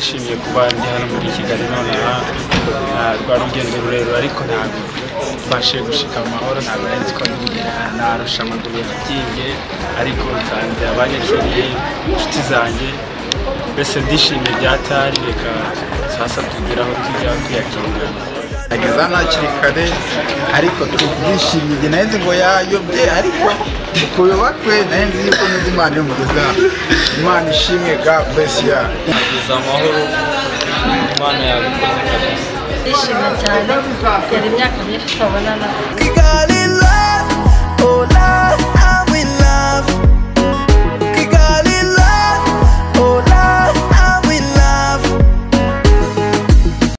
twanjye hano muri kigali nonaha rwa rugendo rurerure ariko ntabwo mfashe gushika mu mahoro ntabwo nari nzi ko narusha amaguru yagiye ariko nsanze abanyeshuri inshuti zanjye mbese ndishimiye byatari reka sasa tugera aho tujya kwiyakirira ageza hakiri kare ariko tubyishimiye naheze ngo yayobye ariko tuyubakwe nayo nzi yuko n'izi imana iri mugezaho imana ishimwe ga bless ya kuza amahoro imana yabikoze kabisa ndishimye cyane yari imyaka myinshi tutabonana